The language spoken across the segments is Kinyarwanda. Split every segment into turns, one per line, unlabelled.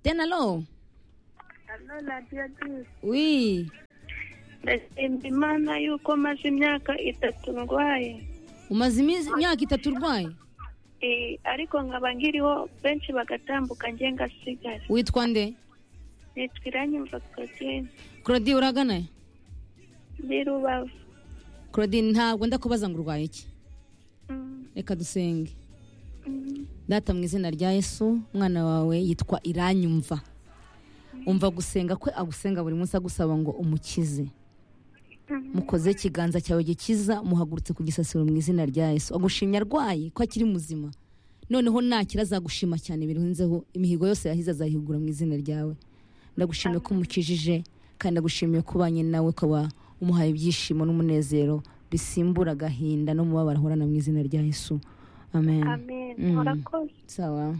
Tena aló.
Aló, la tía Tris.
Uy,
ndashimira imana yuko maze imyaka itatu ndwaye
umaze iminsi imyaka itatu urwaye.
Eh, ariko nkaba nkiriho benshi bagatambuka nge ngasigara
Witwa nde?
nitwa iranyumva Claudine
Claudie uragana? he?
ndi rubavu
Claudine ntabwo ndakubaza ngo urwaye iki.
Mm,
Reka dusenge.
mm.
Data mu izina rya Yesu, umwana wawe yitwa Iranyumva. Umva gusenga kwe agusenga buri munsi agusaba ngo umukize. Mukoze ikiganza cyawe gikiza, muhagurutse ku gisasiro mu izina rya Yesu. Agushimye arwaye ko akiri muzima. Noneho nakira azagushima cyane birenzeho imihigo yose yahize azayihugura mu izina ryawe. Ndagushimiye ko umukijije kandi ndagushimiye ko ubanye nawe ukaba umuhaye ibyishimo n'umunezero bisimbura agahinda n'umubabaro ahorana mu izina rya Yesu. Amen.
amen
Mm.
murakoze
sawa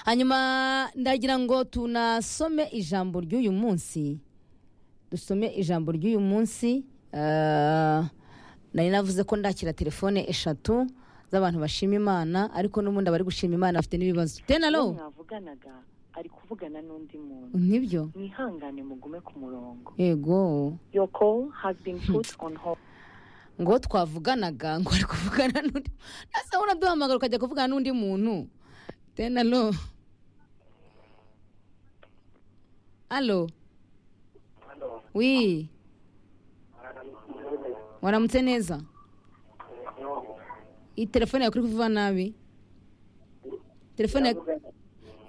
hanyuma ndagira ngo tunasome ijambo ry'uyu munsi dusome ijambo ry'uyu munsi Ah, nari navuze ko ndakira telefone eshatu z'abantu bashima imana ariko n'ubundi abari gushima imana bafite n'ibibazo tenalo
mwavuganaga ari kuvugana n'undi muntu
nibyo
mwihangane mugume ku murongo
yego
your call has been put on hold
ngo twavuganaga ngo ari kuvugana n'undi nasa uraduhamagara ukajya kuvugana n'undi muntu tenalo alo wi waramutse neza iyi telefone yawe kuri kuvuga nabi telefone ya-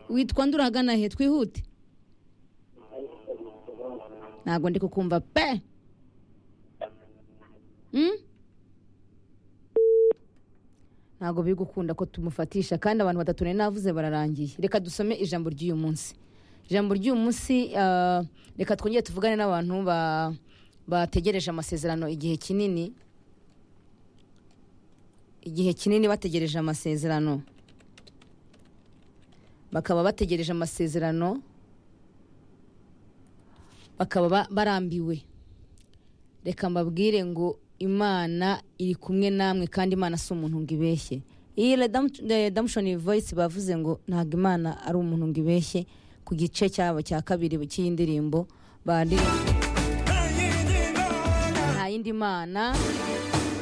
witwa nde urahagana he twihute ntabwo ndi kukumva pe Mm? ntabwo biri gukunda ko tumufatisha kandi abantu batatu nari navuze bararangiye reka dusome ijambo ry'uyu munsi ijambo ry'uyu munsi ah, reka twongere tuvugane n'abantu ba- bategereje amasezerano igihe kinini igihe kinini bategereje amasezerano bakaba bategereje amasezerano bakaba ba- barambiwe reka mbabwire ngo imana iri kumwe namwe kandi imana si umuntu ngo ibeshye iyi Redemption- redemption voice bavuze ngo ntabwo imana ari umuntu ngo ibeshye ku gice cyabo cya kabiri cy'iyi ndirimbo bari nta yindi mana